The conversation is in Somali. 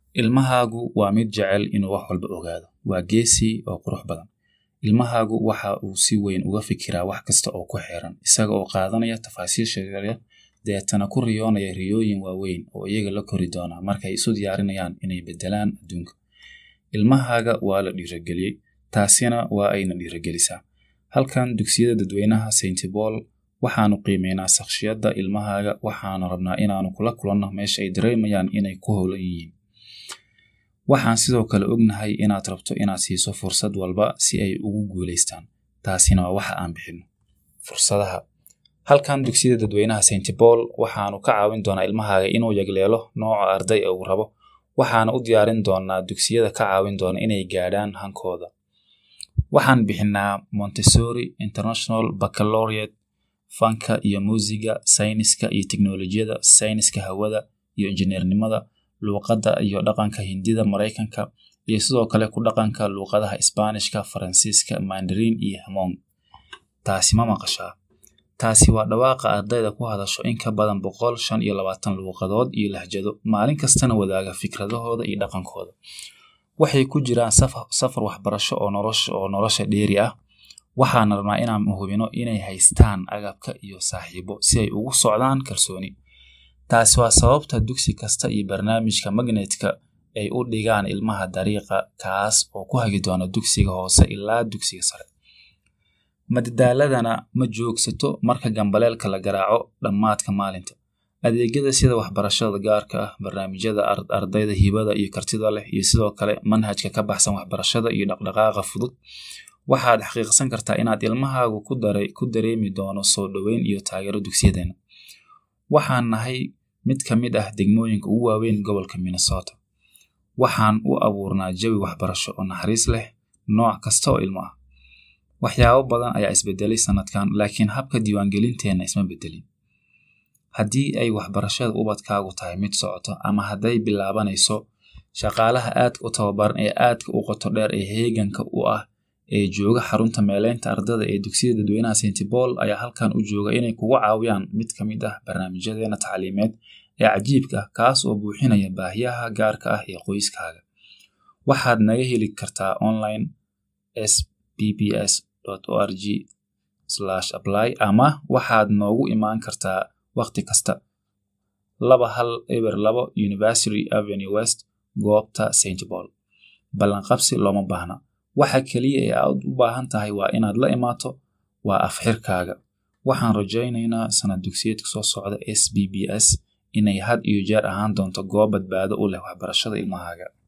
ilmahaagu waa mid jecel inuu wax walba ogaado waa geesi oo qurux badan ilmahaagu waxa uu si weyn uga fikiraa wax kasta oo ku xeeran isaga oo qaadanaya tafaasiisha yaryar deetana ku riyoonaya riyooyin waaweyn oo iyaga la kori doona markay isu diyaarinayaan inay bedelaan adduunka ilmahaaga waa la dhiirageliyey taasina waa ayna dhiiragelisaa halkan dugsiyada dadweynaha st paul waxaanu qiimeynaa sakshiyadda ilmahaaga waxaanu rabnaa inaanu kula kulanno meesha ay dareemayaan inay ku howlan yihiin waxaan sidoo kale ognahay inaad rabto inaad siiso fursad walba si ay ugu guulaystaan taasina waa waxa aan bixinno fursadaha halkan dugsiyada dadweynaha st paul waxaanu ka caawin doonaa ilmahaaga inuu yagleelo nooca arday ee uu rabo waxaana u diyaarin doonaa dugsiyada ka caawin doona inay gaadhaan hankooda waxaan bixinaa montessori international baccalaureate fanka iyo muusiga sayniska iyo teknolojiyada sayniska hawada iyo injineernimada luuqadda iyo dhaqanka hindida maraykanka iyo sidoo kale ku dhaqanka luuqadaha isbaanishka faransiiska mandarin iyo hamong taasi ma maqashaa taasi waa dhawaaqa ardayda ku hadasho in ka badan boqol shan iyo labaatan luuqadood iyo lahjado maalin kastana wadaaga fikradahooda iyo dhaqankooda waxay ku jiraan safar waxbarasho oo nolosha oo nolosha dheeri ah waxaana rabnaa inaan hubino inay haystaan agabka iyo saaxiibo si ay ugu socdaan kalsooni taasi waa sababta dugsi kasta iyo barnaamijka magnetka ay u dhigaan ilmaha dariiqa kaas oo ku hagi doona dugsiga hoose ilaa dugsiga sare madadaaladana ma joogsato marka gambaleelka la garaaco dhammaadka maalinta adeegyada sida waxbarashada gaarka ah barnaamijyada ardayda hibada iyo kartida leh iyo sidoo kale manhajka ka baxsan waxbarashada iyo dhaqdhaqaaqa fudud waxaad xaqiiqsan kartaa inaad ilmahaagu ku dareemi doono soo dhoweyn iyo taageero dugsiyadeena waxaan nahay mid ka mid ah degmooyinka ugu waaweyn gobolka minnesota waxaan u abuurnaa jawi waxbarasho oo naxariis leh nooc kasta oo ilmo ah waxyaabo badan ayaa isbedelay sanadkan laakiin habka diiwaangelinteenna isma bedelin haddii ay waxbarashada ubadkaagu tahay mid socoto ama hadday bilaabanayso shaqaalaha aadka u tababaran ee aadka u qoto dheer ee heeganka u ah ee jooga xarunta meeleynta ardada ee dugsiyada dadweynaha st paul ayaa halkan u jooga inay kugu caawiyaan mid ka mid ah barnaamijyadeena tacliimeed ee cajiibka ah kaas oo buuxinaya baahiyaha gaarka ah ee qoyskaaga waxaad naga heli kartaa online s b b s org apply ama waxaad noogu imaan kartaa wakhti kasta laba hal eber labo university avenue west goobta st paul ballanqabsi looma baahna waxa keliya ee aad u baahan tahay waa inaad la imaato waa afxirkaaga waxaan rajaynaynaa sanad dugsiyeedka soo socda s b b s inay had iyo jeer ahaan doonto goob badbaado u leh waxbarashada ilmahaaga